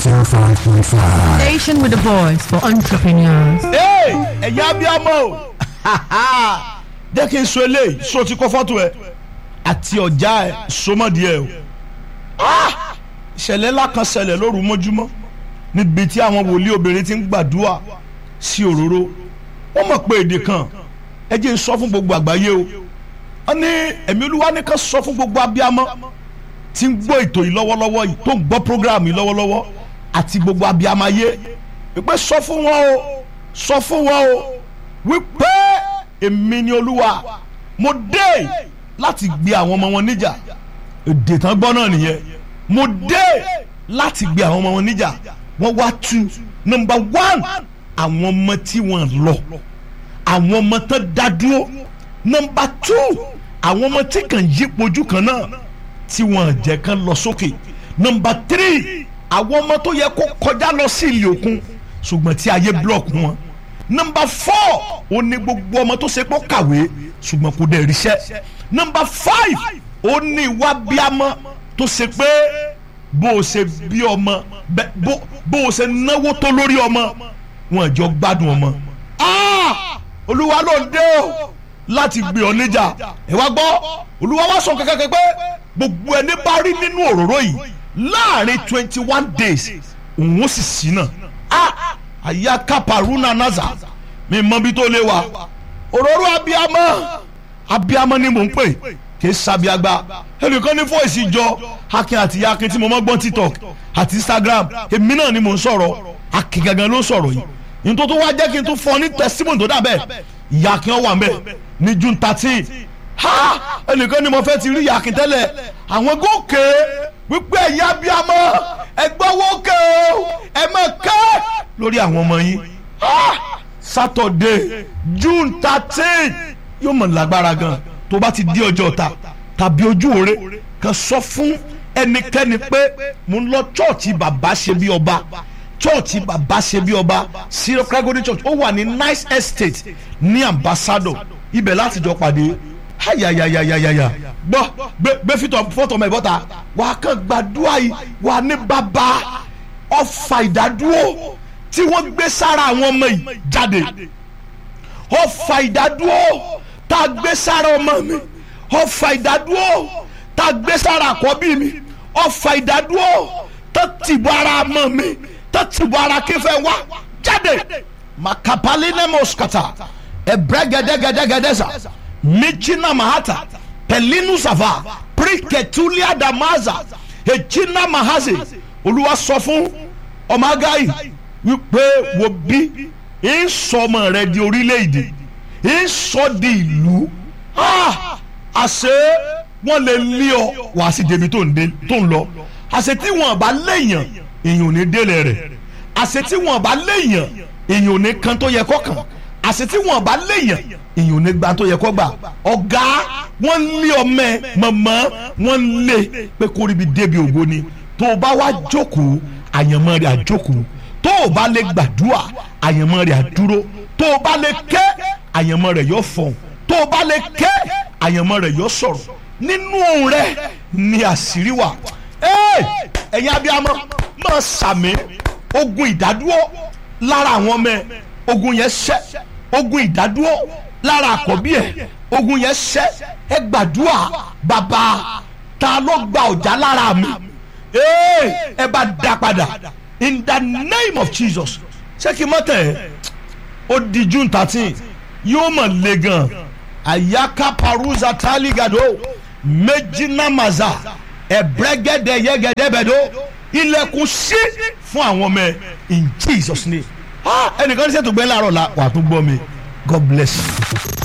105.5. Station with the voice for entrepreneurs. Hey, ẹ̀yin abiyamọ o jẹ́ kí n so eléyìí so ti kọ́ fọ́tò ẹ̀ àti ọ̀já ẹ̀ sọmọdì ẹ̀ o Ah! ìṣẹ̀lẹ̀ ńlá kan ṣẹlẹ̀ lóru mọ́júmọ́ níbi tí àwọn wòlíì obìnrin ti ń gbàdúrà sí òróró wọ́n mọ̀ pé èdè kan ẹ jẹ́ n sọ fún gbogbo àgbáyé o wọ́n ní ẹ̀mí olúwa ní ká sọ fún gbogbo abiyamọ tí ń gbọ́ ètò yìí lọ́wọ́lọ́wọ́ yìí tó ń gbọ́ program yìí lọ́wọ́lọ́wọ́ àti gbogbo abiyamọ ayé wípé sọ fún wọn o sọ fún wọn o wípé èmi ni olúwa mo dé láti gbé àwọn ọmọ wọn níjà èdè tán gbọ́ náà nìyẹn mo dé láti gbé àwọn ọmọ wọn níjà wọ́n wá tú nọmba one àwọn ọmọ tí wọ́n lọ àwọn ọmọ tán dá dúró nọmba two àwọn ọmọ tí kàn yípo ojú kan náà tí wọ́n jẹ́ kán lọ sókè nọmba three àwọn ọmọ tó yẹ kó kọjá lọ sí ilé òkun ṣùgbọ́n tí ayé block wọn nọmba four ó ní gbogbo ọmọ tó ṣe pé ó kàwé ṣùgbọ́n kò dẹ̀ ríṣẹ́ nọmba five ó ní ìwà bíamọ tó ṣe pé bó o ṣe bí ọmọ bẹ- bó bó o ṣe náwó tó lórí ọmọ wọn jọ gbádùn ọmọ. Ah! olúwa ló ń dé o láti gbé ọ níjà ẹ wá gbọ́ olúwa wá sọ kankan pé gbogbo ẹni bá rí nínú òróró yìí láàrin twenty one days òun ó sì sí náà Ah! àyà kápárúnà naza mi mọ bí tó lé wa òróró abiyamọ abiyamọ ni mò ń pè kì í sabiagba ẹnìkan ní fọ́ọ̀sì jọ akin àti yakin tí mo mọ́ gbọ́n tiktok àti instagram èmi náà ni mò ń sọ̀rọ̀ akin gangan ló ń sọ̀rọ̀ yìí ní tó tó wá jẹ́ kí n tún fọ́ ní testimony tó dà bẹ́ẹ̀ yakin ó wà ń bẹ̀ ní june thirteen ha ẹnìkan ni mo fẹ́ ti rí yakin tẹ́lẹ̀ àwọn gòkè wípé ẹ̀yà abiyamọ ẹgbẹ́ wókè o ẹ mọ̀ kẹ́ lórí àwọn ọmọ yín Ah! saturday june thirteen yóò mọ̀ lágbára gan tó bá ti di ọjọ́ ta tàbí ojú òre kan sọ fún ẹnikẹ́ni pé mo ń lọ chọ́ọ̀chì bàbá ṣe bí ọba chọ́ọ̀chì bàbá ṣe bí ọba syrup kragodi church ó wà ní nice estate ní ambassador ibẹ̀ láti jọ pàdé ayayayayaya gbọ́ gbé gbé fítọ̀ fọ́tọ̀ mẹ́ bọ́ta wàá kàn gbàdúrà yìí wàá ní bàbá ọfà ìdádúró tí wọ́n gbé sára àwọn ọmọ yìí jáde ọfà ìdádúró tá a gbé sára ọmọ mi ọfà ìdádúró tá a gbé sára àkọ́bí mi ọfà ìdádúró tó tìbọ̀ ara ọmọ mi tó tìbọ̀ ara kífẹ́ wá jáde makapali nemoskata ebregedegedegedeza michina mahata pelinu sava priketulia damaza ejina mahaze olúwa sọ fún ọmọ agáyì wípé wo bí ń sọ ọmọ rẹ di orílẹ̀-èdè ń sọ di ìlú Ah! àṣé wọ́n lè lé ọ wá sí débi tó ń dé tó ń lọ àṣé tí wọ́n bá léèyàn èèyàn ò ní délé rẹ̀ àṣé tí wọ́n bá léèyàn èèyàn ò ní kan tó yẹ kó kàn àṣé tí wọ́n bá léèyàn èèyàn ò ní gba tó yẹ kó gbà ọ̀gá wọ́n lé ọmọ ẹ mọ̀mọ́ wọ́n lé pé kó ríbi débi ògo ni tó o bá wá jókòó àyànmọ́ rẹ̀ àjókòó tó o bá lè gbàdúrà àyànmọ́ rẹ̀ àdúró tó o bá lè ké àyànmọ́ rẹ̀ yóò fọ̀hún tó o bá lè ké àyànmọ́ rẹ̀ yóò sọ̀rọ̀ nínú òun rẹ̀ ni àṣírí wà Ẹ́, ẹ̀yin abiyamọ máa sàmì ogun ìdádúró lára àwọn ọmọ ẹ ogun yẹn ṣẹ́ ogun ìdádúró lára àkọ́bí ẹ ogun yẹn ṣẹ́ ẹ gbàdúrà bàbá ta ló gba ọ̀já lára mi Ẹ́, ẹ bá dá padà in the name of Jesus ṣé kí n mọ̀ tẹ̀ ẹ́ ó di june thirteen yóò mọ̀ le gan ayaka paruza taligado méjìlá maza ẹ̀brẹ́gẹ́dẹ́ yẹ́gẹ́dẹ́bẹ̀dọ́ ilẹ̀kùn sí fún àwọn ọmọ ẹ in jesus name Ah, ẹnìkan ní sẹ́tò gbẹ́ láàárọ̀ la wà á tún gbọ́ mi god bless you.